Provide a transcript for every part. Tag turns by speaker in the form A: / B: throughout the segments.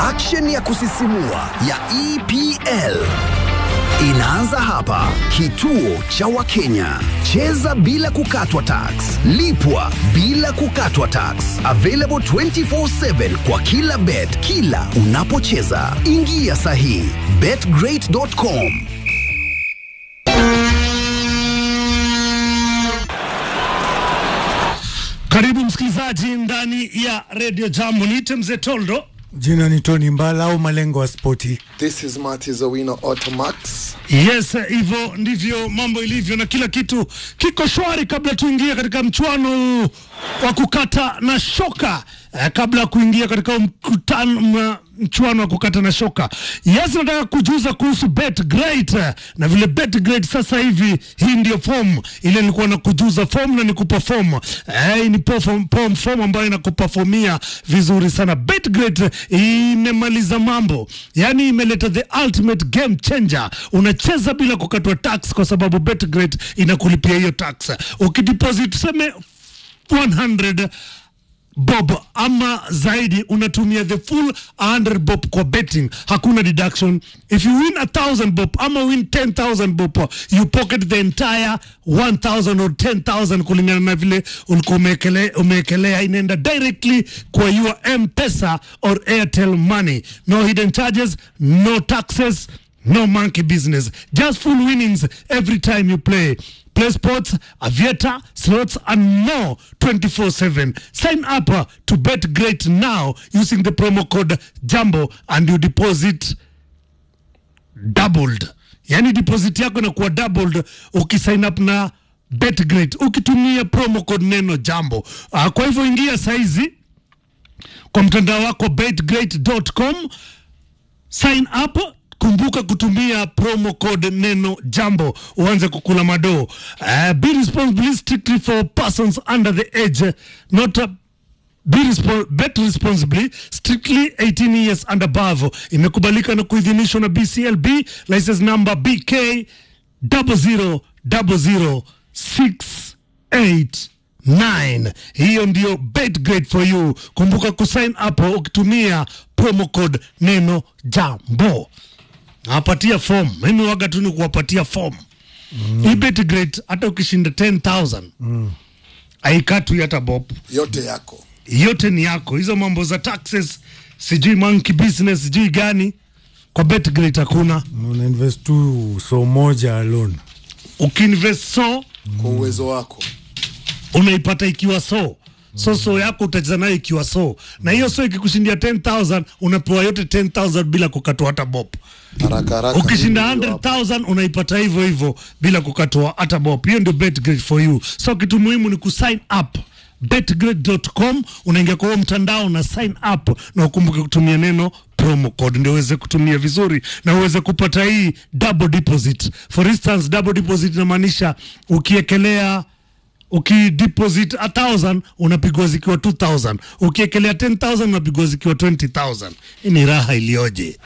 A: Action ya kusisimua ya EPL inaanza hapa. Kituo cha Wakenya. Cheza bila kukatwa tax, lipwa bila kukatwa tax. Available 24/7 kwa kila bet, kila unapocheza. Ingia sahihi betgreat.com.
B: Karibu msikilizaji ndani ya redio Jambo. Niite mzee Toldo.
C: Jina ni Tony Mbala au malengo wa spoti.
D: This is Marty Zawino Automax.
B: Yes, hivyo ndivyo mambo ilivyo na kila kitu kiko shwari. Kabla tuingie katika mchuano wa kukata na shoka eh, kabla ya kuingia katika mkutano mwa- mchuano wa kukata na shoka, yes, nataka kujuza kuhusu Bet Great eh, na vile Bet Great sasa hivi, hii ndio form ile nilikuwa na kujuza form na nikupa form eh, hii ni form, form, form ambayo inakuperformia vizuri sana. Bet Great eh, imemaliza mambo, yani imeleta the ultimate game changer. Unacheza bila kukatwa tax kwa sababu Bet Great inakulipia hiyo tax. Ukideposit tuseme 100 bob ama zaidi unatumia the full 100 bob kwa betting hakuna deduction if you win a 1000 bob ama win 10000 bob you pocket the entire 1000 or 10000 kulingana na vile ulikuwa umeekele- umeekelea inaenda directly kwa your mpesa or airtel money no hidden charges no taxes no monkey business just full winnings every time you play Play sports, aviator, slots, and more 24 7. Sign up uh, to Bet Great now using the promo code JAMBO and you deposit doubled. Yani deposit yako inakuwa doubled ukisign up na Bet Great ukitumia promo code neno JAMBO. Uh, kwa hivyo ingia saizi kwa mtandao wako betgreat.com sign up kumbuka kutumia promo code neno jambo uanze kukula madoo uh, be responsible strictly for persons under the age not uh, Be respo bet responsibly strictly 18 years and above imekubalika na kuidhinishwa na bclb license number bk 0000689 hiyo ndio bet great for you kumbuka kusign up ukitumia promo code neno jambo nawapatia form mimi waga tu ni kuwapatia form mm. hii bet great hata ukishinda 10000 mm. aikatwi hata bob
D: Yote yako.
B: yote ni yako. Hizo mambo za taxes, sijui monkey business, sijui gani, kwa BetGreat hakuna.
C: Una invest tu so moja alone.
B: Ukiinvest so
D: Kwa uwezo wako.
B: unaipata ikiwa so so so yako utacheza nayo ikiwa so, na hiyo so ikikushindia 10000 unapewa yote 10000 bila kukatwa hata bob.
D: Haraka haraka.
B: Ukishinda
D: Hivyo hapo.
B: 100000 unaipata hivyo hivyo bila kukatwa hata bob. Hiyo ndio BetGreat for you. So kitu muhimu ni kusign up betgreat.com, unaingia kwa huo mtandao na sign up, na ukumbuke kutumia neno promo code ndio uweze kutumia vizuri na uweze kupata hii double deposit. For instance, double deposit inamaanisha ukiekelea ukideposit a thousand unapigwa zikiwa 2000 ukiekelea 10000 unapigwa zikiwa 20000 hii ni raha iliyoje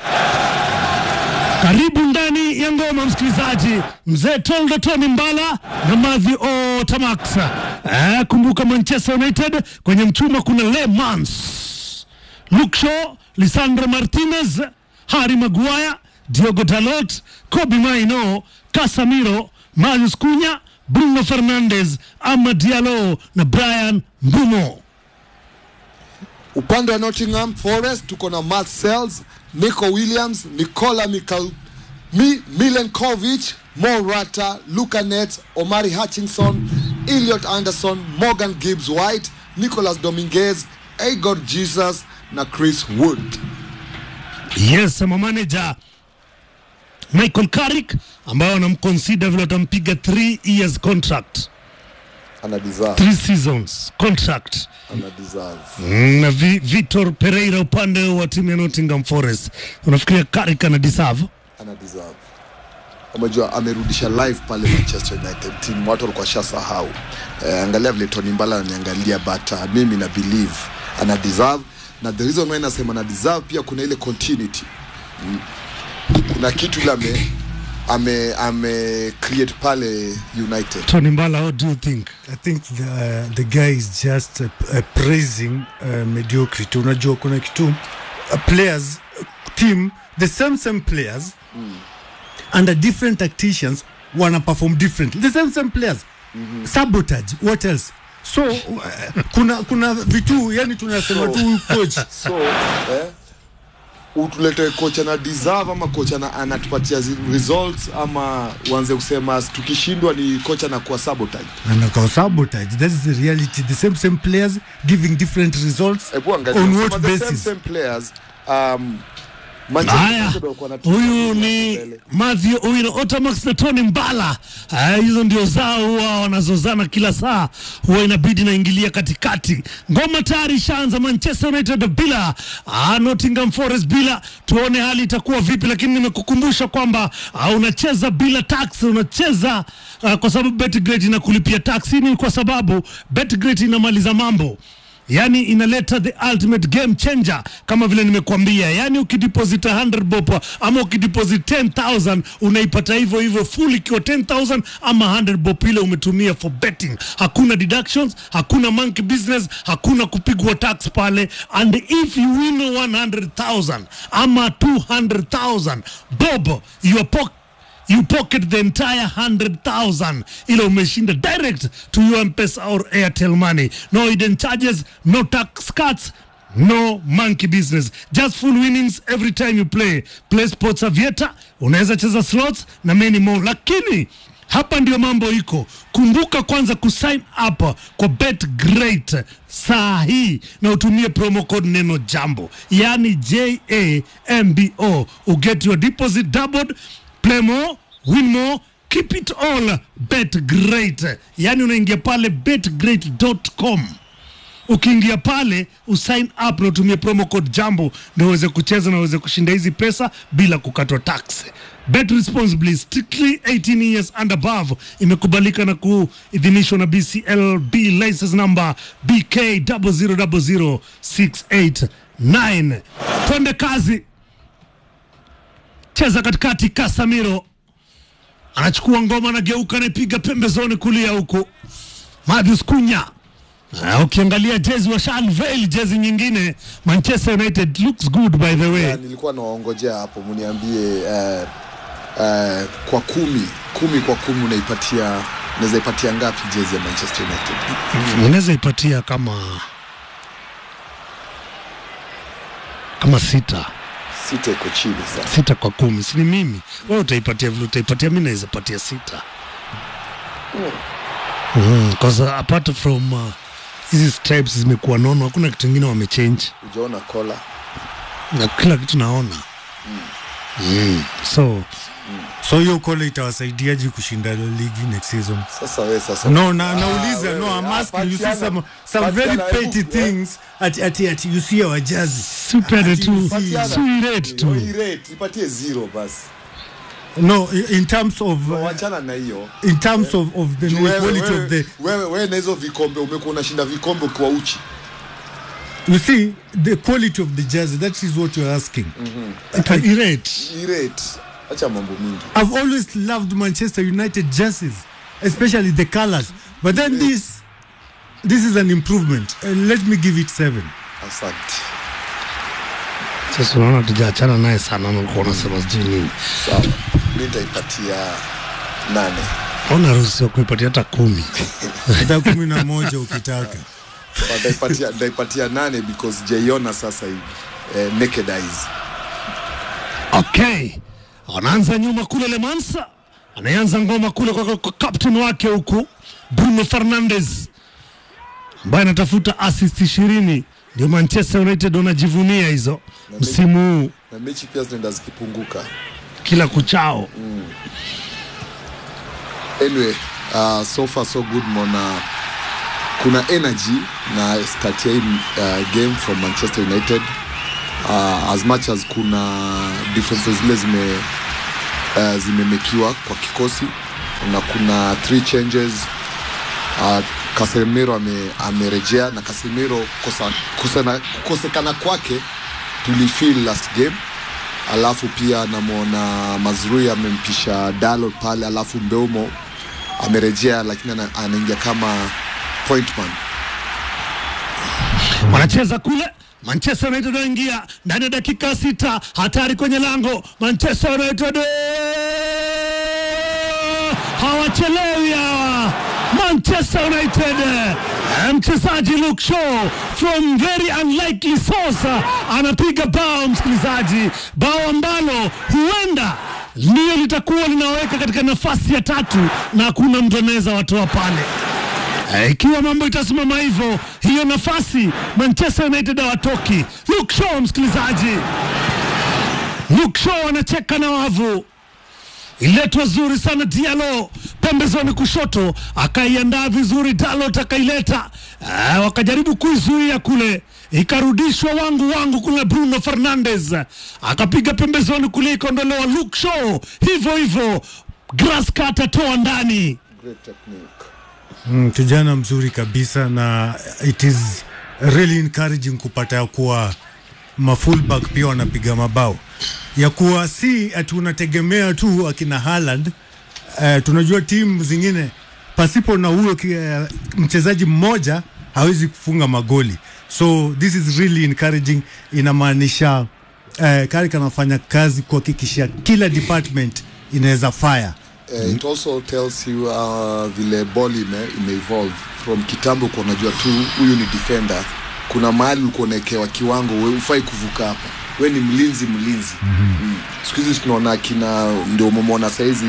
B: karibu ndani ya ngoma msikilizaji, mzee Toldo Tony Mbala na Madhi O Tamax. Eh, kumbuka Manchester United kwenye mchuma kuna Le Mans, Luke Shaw, Lisandro Martinez, Harry Maguire, Diogo Dalot, Kobe Maino, Casemiro, Marius Cunha, Bruno Fernandes, Amad Diallo na Brian Mbumo.
D: Upande wa Nottingham Forest tuko na Matt Sells, Nico Williams, Nikola Mikal, Mi, Milenkovic, Morata, Luka Net, Omari Hutchinson, Elliot Anderson, Morgan Gibbs White, Nicholas Dominguez, Igor Jesus na Chris Wood.
B: Yes, manager Michael Carrick ambayo wanamconsider vile watampiga 3 years contract
D: Ana deserve,
B: 3 seasons contract
D: ana deserve.
B: Mm, na Vi, Vitor Pereira upande wa timu ya Nottingham Forest. Unafikiria Carrick ana deserve?
D: ana deserve. Umejua amerudisha live pale Manchester United team, watu walikuwa shasahau. Eh, angalia vile Tony Mbala ananiangalia, but uh, mimi na believe ana deserve, na the reason why nasema ana deserve pia kuna ile continuity mm. Kuna kitu ile ame ame ame create pale United.
B: Tony Mbala, what do you think?
C: I think the, uh, the guy is just uh, uh, praising uh, mediocrity. Unajua kuna kitu uh, players team the same same players under different tacticians wana perform differently the same same players sabotage what else so uh, kuna kuna vitu yani tunasema
D: So-
C: tu huyu coach
D: so eh, utulete kocha na deserve ama kocha na anatupatia zi- results ama uanze kusema tukishindwa ni kocha na kuwa sabotage
C: anaka sabotage that is the reality the same same players giving different results
D: Hebu angalia,
C: on
D: sema
C: what
D: the same,
C: basis
D: same players um, Manchester
B: Haya,
D: United walikuwa na timu
B: huyu
D: ya
B: ni
D: mbele.
B: Mathew Owino Otamax na Tony Mbala. Ah, Hizo ndio zao huwa wanazozana kila saa, huwa inabidi naingilia katikati. Ngoma tayari ishaanza, Manchester United bila ah, Nottingham Forest bila. Tuone hali itakuwa vipi, lakini nimekukumbusha kwamba ah, unacheza bila tax, unacheza ah, kwa sababu Betgret inakulipia tax. Hii ni kwa sababu Betgret inamaliza mambo yani inaleta the ultimate game changer kama vile nimekuambia yani ukideposit 100 bob ama ukideposit 10000 unaipata hivyo hivyo full ikiwa 10000 ama 100 bob ile umetumia for betting hakuna deductions hakuna monkey business hakuna kupigwa tax pale and if you win 100000 ama 200000 bob your pocket you pocket the entire 100,000 ile umeshinda direct to your mpesa or airtel money no hidden charges no tax cuts no monkey business just full winnings every time you play play sports avieta unaweza cheza slots na many more lakini hapa ndio mambo iko kumbuka kwanza kusign up kwa bet great saa hii na utumie promo code neno jambo yani jambo uget your deposit doubled play more win more keep it all bet great yani unaingia pale betgreat.com ukiingia pale usign up na utumie promo code jambo ndio uweze kucheza na uweze kushinda hizi pesa bila kukatwa tax bet responsibly strictly 18 years and above imekubalika na kuidhinishwa na bclb license number bk 0000689 twende kazi cheza katikati Casemiro anachukua ngoma, anageuka, anaipiga pembezoni kulia huku. Marius Cunha Ah, ukiangalia jezi wa Shalvale, jezi nyingine Manchester United looks good by the way.
D: Ya, nilikuwa nawaongojea hapo mniambie uh, uh, kwa kumi kumi kwa kumi unaipatia unaweza ipatia ngapi jezi ya Manchester United
B: Unaweza ipatia kama kama sita
D: sita iko chini sana
B: sita kwa kumi, si ni mimi? Wewe utaipatia vile utaipatia, mimi naweza patia sita mm, cause uh, apart from uh, hizi stripes zimekuwa nono, hakuna kitu kingine wamechange
D: ujaona kola
B: na kila kitu naona mm. so
C: so hiyo kole itawasaidiaje kushinda ligi next season
D: sasa we sasa
C: no na,
D: Ah,
C: nauliza
D: wewe,
C: no I'm
D: ah,
C: asking you see
D: patiana-
C: some, some very
D: patiana,
C: petty
D: hebu-
C: things at, at, at you see our jersey
B: supere
C: Ati
B: tu
D: patiana.
B: suirate
D: Oh,
B: tu
D: hii rate, ipatie zero basi
C: no i- in terms of uh,
D: wachana na hiyo
C: in terms of, of the
D: Juu wewe-
C: quality
D: wewe-
C: of the
D: wewe wewe na hizo vikombe umekuwa unashinda vikombe ukiwa uchi
C: you see the quality of the jersey that is what you're asking
B: irate
D: Hii rate acha mambo mingi
C: I've always loved Manchester United jerseys, especially the colors. But then this, this is an improvement. Uh, let me give it seven.
D: asante
B: sasa unaona tujaachana naye sana nalikuwa unasema sijui nini
D: sawa mi nitaipatia nane
B: ona ruhusiwa kuipatia hata kumi
C: Hata kumi na moja ukitaka.
D: Nitaipatia- nitaipatia nane because jaiona sasa hivi eh, naked eyes
B: okay wanaanza nyuma kule lemansa anaanza ngoma kule kwa, kwa captain wake huku bruno fernandes ambaye anatafuta assist ishirini ndio manchester united wanajivunia hizo msimu huu
D: na mechi pia zinaenda zikipunguka
B: kila kuchao
D: anyway uh, so far so good mona kuna energy na start ya hii uh, game from manchester united uh, as much as kuna differences zile zime uh, zimemekiwa kwa kikosi na kuna three changes uh, Casemiro ame, amerejea na Casemiro kosa- kusena- kukosekana kwake tulifeel last game alafu pia namwona Mazrui amempisha Dalo pale, alafu Mbeumo amerejea, lakini ana- anaingia kama point man.
B: wanacheza kule Manchester United wanaingia ndani ya dakika sita, hatari kwenye lango. Manchester United hawachelewi hawa. Manchester United eh, mchezaji Luke Shaw from very unlikely source anapiga bao, msikilizaji, bao ambalo huenda ndio litakuwa linaweka katika nafasi ya tatu na hakuna mtu anaweza watoa pale. Eh, Ikiwa mambo itasimama hivyo, hiyo nafasi Manchester United hawatoki. Luke Shaw, msikilizaji, Luke Shaw anacheka na wavu iletwa zuri sana Diallo pembezoni kushoto, akaiandaa vizuri Dalot akaileta, ah, wakajaribu kuizuia kule, ikarudishwa wangu wangu kule. Bruno Fernandes akapiga pembezoni kulia, ikaondolewa. Luke Shaw hivyo hivyo, Graska atatoa ndani.
D: Great technique.
C: Mm, kijana mzuri kabisa na it is really encouraging kupata ya kuwa mafullback pia wanapiga mabao ya kuwa si ati unategemea tu akina Haaland. Uh, tunajua timu zingine pasipo na huyo ki- eh, mchezaji mmoja hawezi kufunga magoli, so this is really encouraging. Inamaanisha uh, Carrick anafanya kazi kuhakikisha kila department inaweza fire
D: Uh, it also tells you uh, vile ball ime, ime evolve from kitambo kwa unajua tu huyu ni defender kuna mahali ulikuwa unaekewa kiwango we ufai kuvuka hapa we ni mlinzi mlinzi mm-hmm. mm. siku hizi tunaona kina ndio umemwona sahizi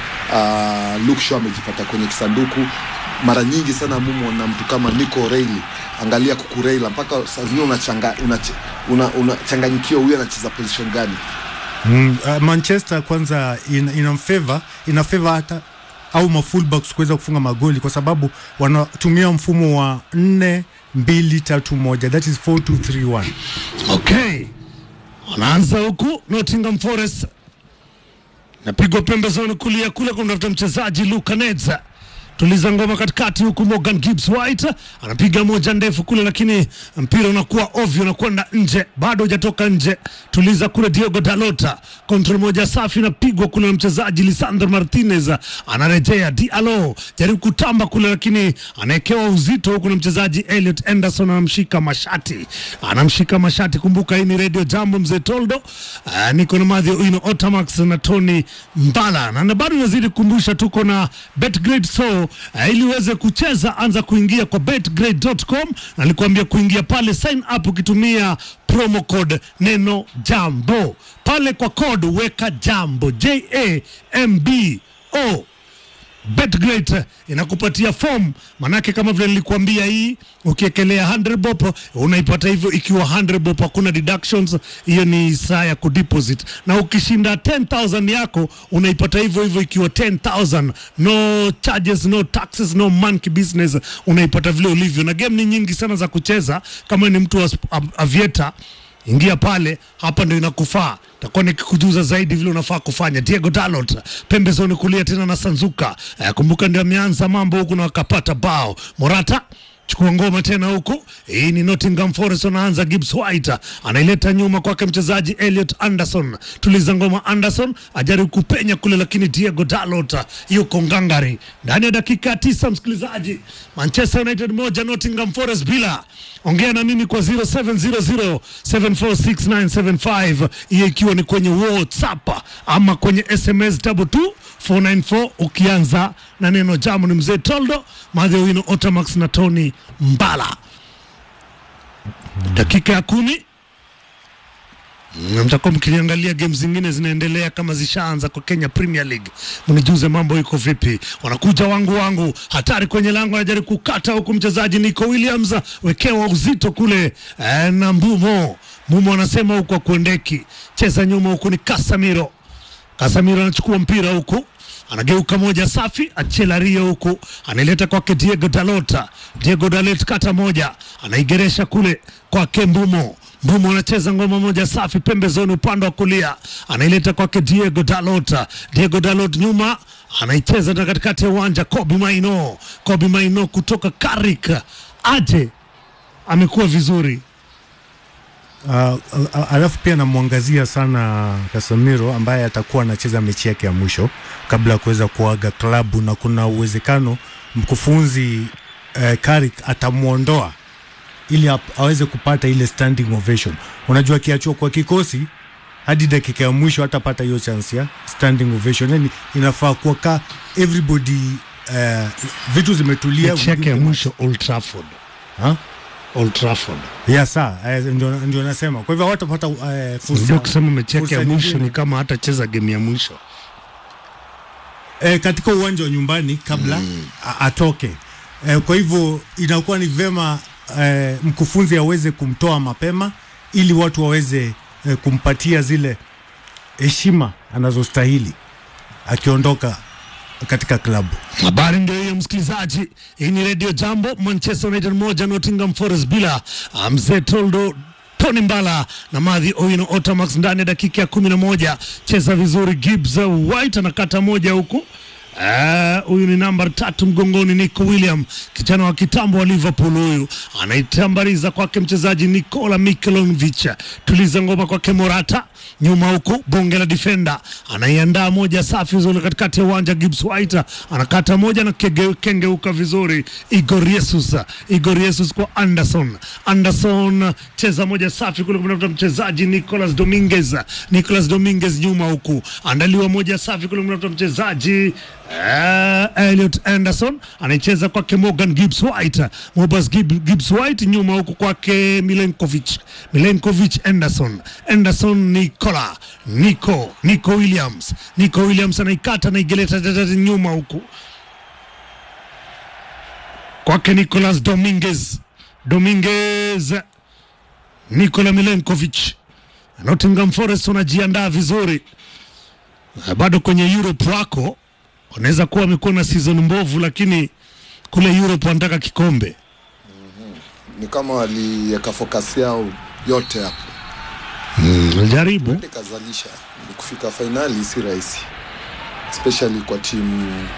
D: uh, Luke Shaw amejipata kwenye kisanduku mara nyingi sana mumwona mtu kama Nico Reilly angalia kukureila mpaka saa zingine unachanganyikiwa una, una, una changanyikiwa huyu anacheza position gani
C: Mm, uh, Manchester kwanza ina, ina favor ina favor hata au mafullbacks kuweza kufunga magoli kwa sababu wanatumia mfumo wa 4 2 3 1 that is 4 2 3 1
B: Okay, wanaanza huku Nottingham Forest, napigwa pembezoni kulia kule kumtafuta mchezaji Luka Nedza tuliza ngoma katikati huku Morgan Gibbs White anapiga moja ndefu kule, lakini mpira unakuwa ovyo, unakwenda nje, bado hujatoka nje. Tuliza kule Diogo Dalota, kontrol moja safi inapigwa kule na mchezaji Lisandro Martinez, anarejea Diallo, jaribu kutamba kule, lakini anaekewa uzito huku na mchezaji Elliot Anderson, anamshika mashati, anamshika mashati. Kumbuka hii ni Radio Jambo, mzee Toldo. Uh, niko na Madhi Ino Otamax na Tony Mbala, na na bado nazidi kukumbusha tuko na Betgrade so uh, ili uweze kucheza anza kuingia kwa betgrade.com, na nilikwambia kuingia pale sign up ukitumia promo code neno jambo pale kwa code weka jambo J A M B O Betgret inakupatia form, manake kama vile nilikuambia, hii ukiekelea 100 bob unaipata hivyo ikiwa 100 bob, hakuna deductions. Hiyo ni saa ya kudeposit, na ukishinda 10000 yako unaipata hivyo hivyo ikiwa 10000 no charges, no taxes, no monkey business, unaipata vile ulivyo. Na game ni nyingi sana za kucheza, kama ni mtu wa sp- av- aviator ingia pale, hapa ndio inakufaa. Takuwa nikikujuza zaidi vile unafaa kufanya. Diego Dalot pembezoni kulia tena na Sanzuka. Eh, kumbuka ndio ameanza mambo huku na wakapata bao. Morata chukua ngoma tena huku. Hii ni Nottingham Forest, wanaanza Gibbs White anaileta nyuma kwake mchezaji Elliot Anderson. Tuliza ngoma Anderson ajaribu kupenya kule, lakini Diego Dalot yuko ngangari. Ndani ya dakika ya tisa, msikilizaji, Manchester United moja Nottingham Forest bila. Ongea na mimi kwa 0700746975 hiyo ikiwa ni kwenye WhatsApp ama kwenye SMS double two 494 ukianza na neno jamu. Ni mzee Toldo Madhewino Otamax na Tony Mbala. Dakika ya kumi Mm, mtakuwa mkiniangalia game zingine zinaendelea kama zishaanza kwa Kenya Premier League, mnijuze mambo iko vipi. Wanakuja wangu wangu, hatari kwenye lango, anajaribu kukata huku mchezaji Nico Williams, wekewa uzito kule eh, na Mbumo. Mbumo anasema huku akuendeki, cheza nyuma huku ni Casemiro. Casemiro anachukua mpira huku anageuka moja safi, Achela Rio huku anaileta kwake Diego Dalota. Diego Dalot kata moja, anaigeresha kule kwake Mbumo. Mbumo anacheza ngoma moja safi pembezoni, upande wa kulia, anaileta kwake Diego Dalota. Diego Dalot nyuma anaicheza na katikati ya uwanja, Kobe Maino. Kobe Maino kutoka Karik aje, amekuwa vizuri
C: Uh, uh, alafu pia namwangazia sana Casemiro ambaye atakuwa anacheza mechi yake ya mwisho kabla ya kuweza kuaga klabu, na kuna uwezekano mkufunzi uh, Carrick atamwondoa ili ap- aweze kupata ile standing ovation. Unajua akiachwa kwa kikosi hadi dakika ya mwisho hatapata hiyo chance ya standing ovation. Yani inafaa kuwa ka everybody uh, vitu zimetulia.
B: mechi yake ya mwisho Old Trafford.
C: Ha?
B: Old Trafford.
C: ya saa eh, ndio, ndio nasema. Kwa hivyo hawatapata uh,
B: Unajua
C: fursa
B: kusema mechi yake ya
C: fursa
B: mwisho
C: nyingine.
B: ni kama hatacheza game ya mwisho.
C: eh, katika uwanja wa nyumbani kabla mm. atoke eh, kwa hivyo inakuwa ni vema eh, mkufunzi aweze kumtoa mapema ili watu waweze eh, kumpatia zile heshima anazostahili akiondoka katika klabu.
B: Habari ndio hiyo msikilizaji, hii ni Radio Jambo. Manchester United moja Nottingham Forest bila. Ah, Mzee Toldo Tony Mbala na Madhi Owino Otamax ndani ya dakika ya kumi na moja. Cheza vizuri, Gibbs White anakata moja huku Eh, huyu ni namba tatu mgongoni, Nico William, kijana wa kitambo wa Liverpool. Huyu anaitambariza kwake mchezaji Nikola Mikhailovic, tuliza ngoma kwake Morata nyuma huku, bonge la defender anaiandaa moja safi vizuri katikati ya uwanja. Gibbs White anakata moja na kege, kengeuka vizuri. Igor Jesus, Igor Jesus kwa Anderson, Anderson cheza moja safi kule kumtafuta mchezaji Nicolas Dominguez, Nicolas Dominguez nyuma huku, andaliwa moja safi kule kumtafuta mchezaji Uh, Elliot Anderson anaicheza kwake Morgan Gibbs White, Mobas Gib- Gibbs White nyuma huku kwake Milenkovic, Milenkovic Anderson, Anderson Nicola, Nico, Nico Williams, Nico Williams anaikata naigeleta tatati nyuma huku kwake Nicolas Dominguez, Dominguez, Nikola Milenkovic. Nottingham Forest wanajiandaa vizuri Eh, bado kwenye Europe wako wanaweza kuwa wamekuwa na season mbovu, lakini kule Europe wanataka kikombe.
D: ni kama waliweka focus yao yote hapo
B: Jaribu
D: ikazalisha ni kufika fainali si rahisi especially kwa timu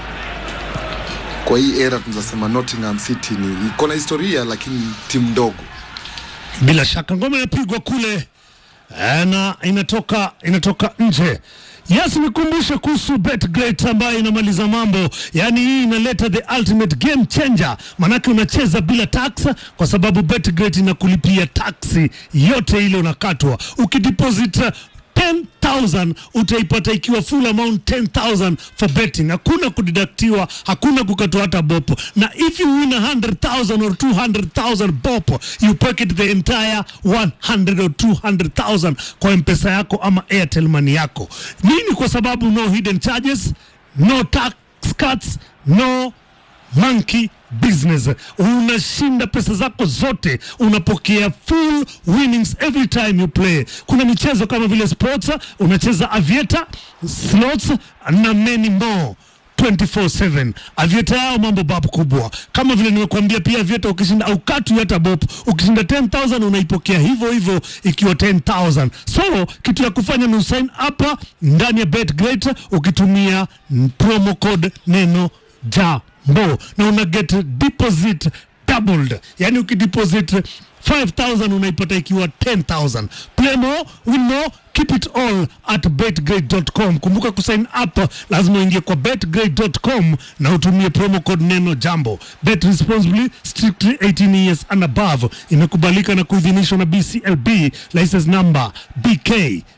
D: kwa hii era tunasema Nottingham City ni iko na historia lakini timu ndogo
B: bila shaka ngoma inapigwa kule eh, na inatoka inatoka nje. Yes, nikumbushe kuhusu BetGreat ambayo inamaliza mambo, yaani hii inaleta the ultimate game changer, manake unacheza bila tax, kwa sababu BetGreat inakulipia taksi yote ile unakatwa ukideposit uh, 10,000 utaipata ikiwa full amount 10,000 for betting. Hakuna kudidaktiwa, hakuna kukatwa hata bopo, na if you win 100,000 or 200,000 bopo you pocket the entire 100 or 200,000 kwa mpesa yako ama Airtel money yako. Nini? Kwa sababu no hidden charges, no tax cuts, no monkey business. Unashinda pesa zako zote, unapokea full winnings every time you play. Kuna michezo kama vile sports, unacheza aviator, slots na many more 24/7 avieta yao mambo babu kubwa kama vile nimekuambia pia avieta ukishinda au katu hata bop ukishinda 10000 unaipokea hivyo hivyo ikiwa 10000 so kitu ya kufanya ni usign up ndani ya betgreat ukitumia promo code neno jambo na una get deposit doubled yani ukideposit 5000 unaipata ikiwa 10000 play more win more keep it all at betgrade.com kumbuka kusign up lazima uingie kwa betgrade.com na utumie promo code neno jambo bet responsibly strictly 18 years and above imekubalika na kuidhinishwa na bclb license number bk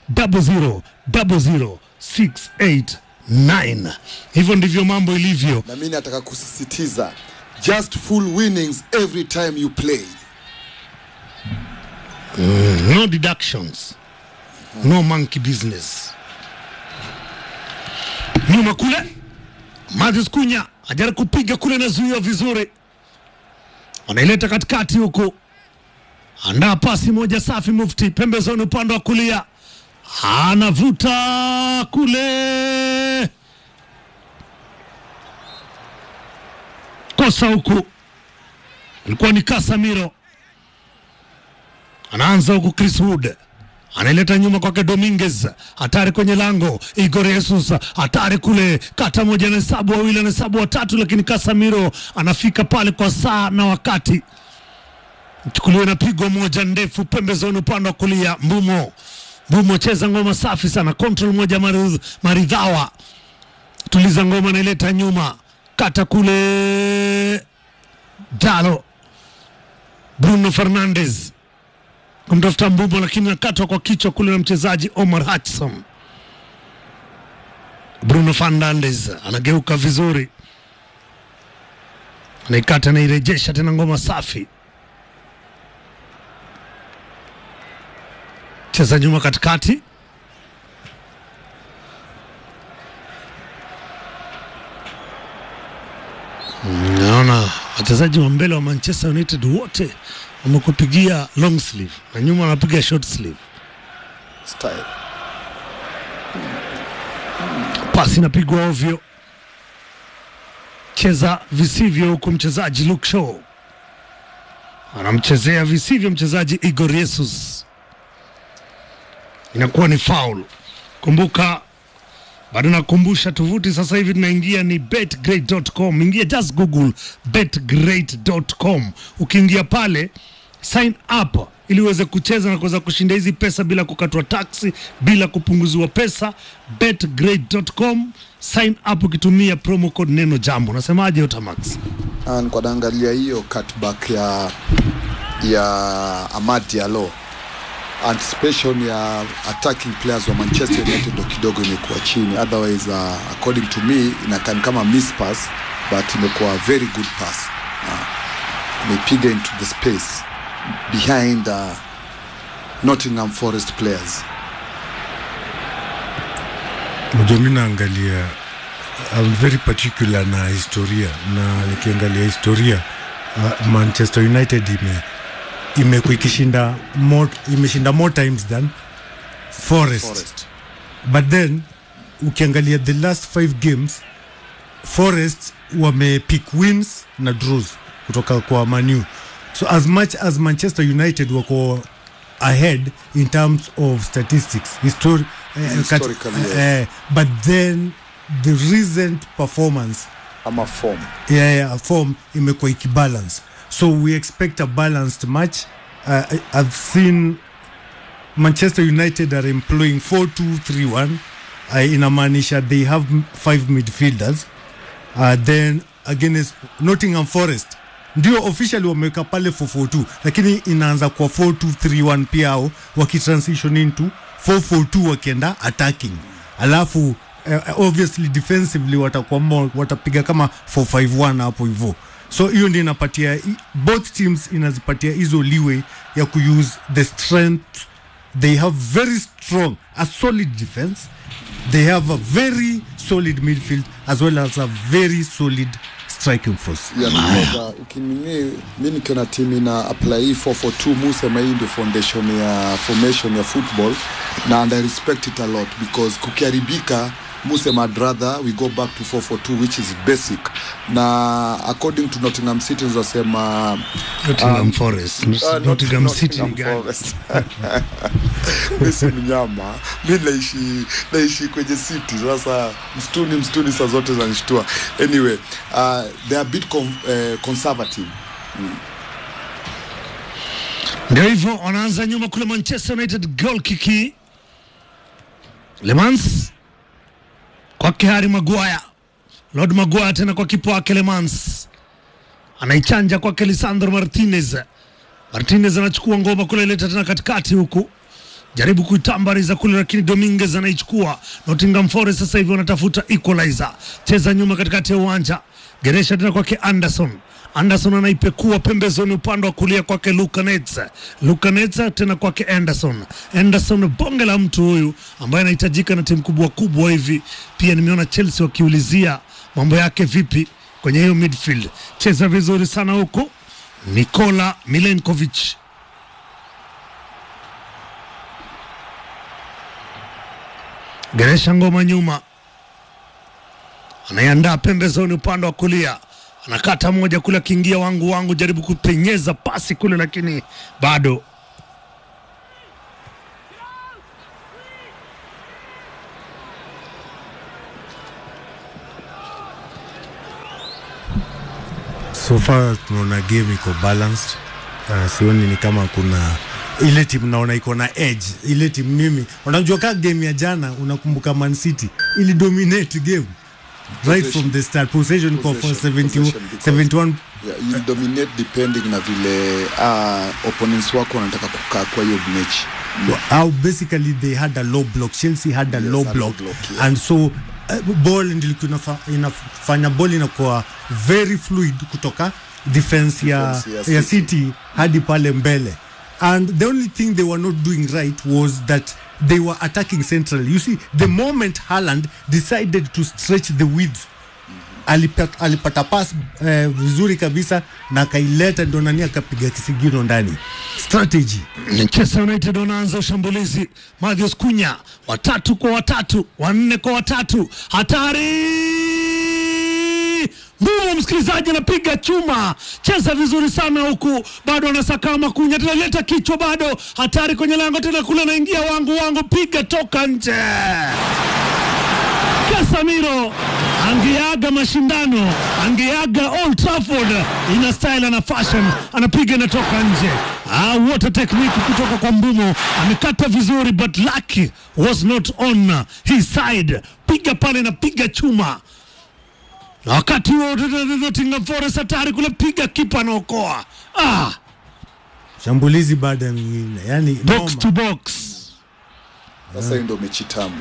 B: 0000689 hivyo ndivyo mambo ilivyo
D: na mi nataka kusisitiza just full winnings every time you play
B: no deductions no monkey business nyuma kule Matheus Kunya ajaribu kupiga kule nazuiwa vizuri anaileta katikati huku andaa pasi moja safi mufti pembezoni upande wa kulia anavuta kule kosa huku ilikuwa ni Casemiro anaanza huku Chris Wood anaileta nyuma kwake Dominguez, hatari kwenye lango. Igor Jesus hatari kule, kata moja na hesabu wawili, na hesabu watatu, lakini Casemiro anafika pale kwa saa na wakati. Chukuliwa na pigo moja ndefu pembezoni upande wa kulia. Mbumo Mbumo cheza ngoma safi sana, control moja maridh- maridhawa, tuliza ngoma, naileta nyuma, kata kule Dalo Bruno Fernandes kumtafuta Mbumbo, lakini nakatwa kwa kichwa kule na mchezaji Omar Hudson. Bruno Fernandes anageuka vizuri, anaikata anairejesha tena, ngoma safi, cheza nyuma katikati Naona wachezaji wa mbele wa Manchester United wote wamekupigia long sleeve na nyuma wanapiga short sleeve.
D: style
B: Pasi inapigwa ovyo, cheza visivyo, huku mchezaji Luke Shaw anamchezea visivyo mchezaji Igor Jesus, inakuwa ni foul. Kumbuka bado nakumbusha tovuti sasa hivi tunaingia ni betgreat.com. Ingia just google betgreat.com. Ukiingia pale sign up ili uweze kucheza na kuweza kushinda hizi pesa bila kukatwa taksi, bila kupunguziwa pesa. betgreat.com, sign up ukitumia promo code neno jambo. Nasemaje Otamax?
D: Ah, nilikuwa naangalia hiyo cutback ya ya Amad Diallo anticipation ya attacking players wa Manchester United ndo kidogo imekuwa chini otherwise uh, according to me inakan kama miss pass but imekuwa very good pass uh, imepiga into the space behind uh, Nottingham Forest players
C: Mjo, mi naangalia I'm very particular na historia na nikiangalia historia uh, Manchester United ime imekuwa ikishinda more, imeshinda more times than Forest.
D: Forest
C: but then ukiangalia the last five games Forest wamepick wins na draws kutoka kwa Manu so as much as Manchester United wako ahead in terms of statistics histori eh,
D: Historically,
C: kat-
D: yes.
C: eh, but then the recent performance
D: ama form
C: yeah, yeah, form imekuwa ikibalance so we expect a balanced match uh, I- I've seen Manchester United are employing 4-2-3-1 uh, inamaanisha they have m- five midfielders uh, then against Nottingham Forest ndio officially wameweka pale 442 lakini inaanza kwa 4231 pia ao wakitransition into 442 wakienda attacking alafu uh, obviously defensively watakuwa more watapiga kama 451 hapo hivyo so hiyo ndio inapatia i- both teams inazipatia hizo leeway ya kuuse the strength they have very strong a solid defense they have a very solid midfield as well as a very solid striking force
D: ya kucheza ukinini mi nikiona timu ina apply hii 442 musema hii ndio foundation ya formation ya football na and I respect it a lot because kukiharibika musema I'd rather we go back to 442 which is basic na according to Nottingham City wasema
B: Nottingham Forest,
D: Uh, not-
B: Nottingham City
D: Nottingham
B: ni gani?
D: Forest. mi si mnyama mi naishi naishi kwenye city sasa msituni msituni saa zote zanishtua anyway uh, they are a bit con, uh, conservative
B: Ndio hivyo wanaanza nyuma kule Manchester United, goal kiki Lemans kwake Harry Maguire, Lord Maguire tena kwa kipa wake Lemans, anaichanja kwake Lisandro Martinez. Martinez anachukua ngoma kule, ileta tena katikati huku jaribu kuitambariza kule, lakini Dominguez anaichukua. Nottingham Forest sasa hivi wanatafuta equalizer, cheza nyuma katikati ya uwanja, geresha tena kwake Anderson. Anderson anaipekua pembezoni upande wa kulia kwake Luka Netza. Luka Netza tena kwake Anderson. Anderson bonge la mtu huyu ambaye anahitajika na timu kubwa kubwa hivi. Pia nimeona Chelsea wakiulizia mambo yake vipi kwenye hiyo midfield. Cheza vizuri sana huku Nikola Milenkovic Geresha ngoma nyuma, anaiandaa pembezoni upande wa kulia, anakata moja kule, akiingia wangu wangu, jaribu kupenyeza pasi kule, lakini bado
C: so far tunaona game iko balanced uh, sioni ni kama kuna ile timu naona iko na edge ile timu mimi unajua ka game ya jana unakumbuka man city ili dominate game right
D: Possession.
C: from the start possession kwa for
D: Possession,
C: 70,
D: possession because- Yeah, you'll dominate depending na vile uh, opponents wako wanataka kukaa kwa hiyo mechi
C: how basically they had a low block chelsea had a
D: Yes,
C: low
D: a low
C: block,
D: block, yeah.
C: and so uh, ball ndio ilikuwa inafa- inafanya ball inakuwa very fluid kutoka defense ya,
D: Defense ya
C: ya
D: City.
C: city hadi pale mbele and the only thing they were not doing right was that they were attacking centrally you see the moment Haaland decided to stretch the width alipata, alipata pass eh, vizuri kabisa na akaileta ndo nani akapiga kisigino ndani strategy
B: Manchester United wanaanza ushambulizi. Matthews Kunya watatu kwa watatu, wanne kwa watatu, hatari Mbumo msikilizaji anapiga chuma, cheza vizuri sana huku, bado anasakama Kunya, tena leta kichwa, bado hatari kwenye lango tena, kule anaingia wangu wangu, piga toka nje. Casemiro angeaga mashindano, angeaga Old Trafford, ina style na fashion, anapiga inatoka nje. Ah, what a technique kutoka kwa Mbumo, amekata vizuri, but luck was not on his side. Piga pale na piga chuma na wakati huo Nottingham Forest hatari kule, piga kipa anaokoa. Ah,
C: shambulizi baada ya nyingine yani
B: box
C: noma.
B: to box.
D: sasa hiyo ndio mechi tamu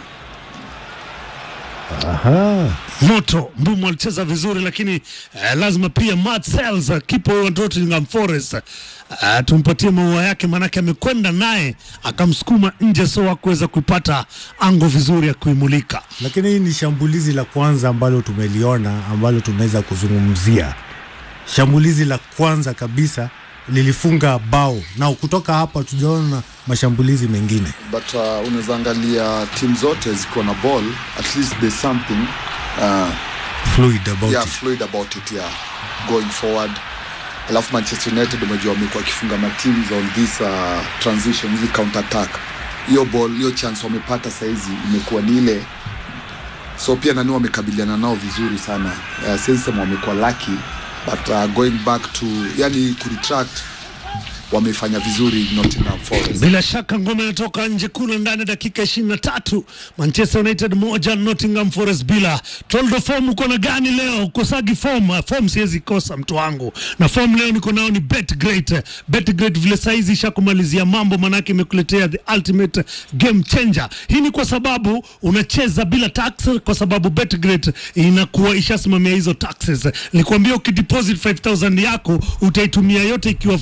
B: moto Mbumo alicheza vizuri lakini eh, lazima pia Matt Sels uh, kipa wa Nottingham Forest uh, tumpatie maua yake, maanake amekwenda naye akamsukuma nje, so hakuweza kuipata ango vizuri ya kuimulika.
C: lakini hii ni shambulizi la kwanza ambalo tumeliona ambalo tunaweza kuzungumzia shambulizi la kwanza kabisa lilifunga bao na kutoka hapa tujaona mashambulizi mengine
D: but uh, unaweza angalia timu zote ziko na ball at least there's something uh,
C: fluid about
D: yeah,
C: it.
D: fluid about it yeah going forward alafu manchester united umejua wamekuwa wakifunga mateams on this uh, transition hizi counter attack hiyo ball hiyo chance wamepata sahizi imekuwa ni ile so pia nani wamekabiliana nao vizuri sana uh, sensem wamekuwa lucky but uh, going back to yani kuretract wamefanya vizuri Nottingham Forest
B: Bila shaka ngoma inatoka nje kule ndani ya dakika ishirini na tatu. Manchester United moja Nottingham Forest bila. Toldo form uko na gani leo? Ukosagi form? Ah, Form siwezi kosa mtu wangu, na form leo niko nao ni Bet Great. Bet Great vile saizi ishakumalizia mambo, manake imekuletea the ultimate game changer. Hii ni kwa sababu unacheza bila tax, kwa sababu Bet Great inakuwa ishasimamia hizo taxes. Nilikwambia ukideposit 5000 yako utaitumia yote ikiwa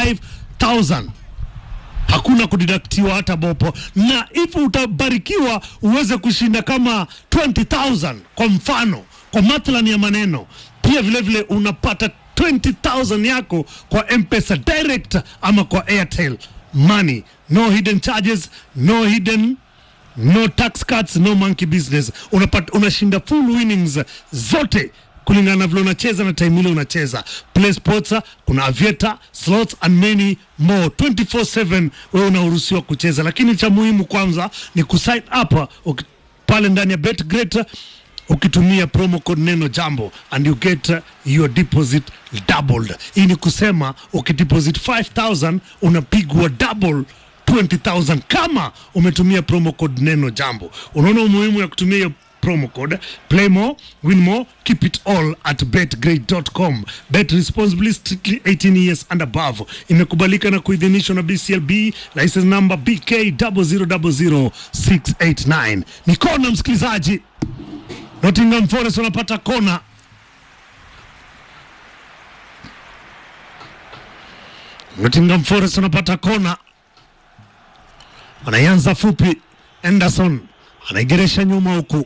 B: 5000 hakuna kudidaktiwa hata bopo, na hivyo utabarikiwa uweze kushinda kama 20000 kwa mfano, kwa mathalani ya maneno. Pia vile vile unapata 20000 yako kwa M-Pesa direct ama kwa Airtel Money, no hidden charges, no hidden no tax cuts, no monkey business. Unapata, unashinda full winnings zote kulingana na vile unacheza na time ile unacheza. Play sports, kuna aviator, slots and many more 24/7 wewe unaruhusiwa kucheza, lakini cha muhimu kwanza ni kusign up uki- pale ndani ya BetGreat ukitumia promo code neno jambo and you get uh, your deposit doubled. Hii ni kusema ukideposit 5000 unapigwa double 20000 kama umetumia promo code neno jambo. Unaona umuhimu ya kutumia hiyo promo code play more win more keep it all at betgrade.com bet responsibly strictly 18 years and above imekubalika na kuidhinishwa na bclb license number bk 0000689 ni kona msikilizaji nottingham forest wanapata kona nottingham forest wanapata kona wanaianza fupi anderson anaigeresha nyuma huku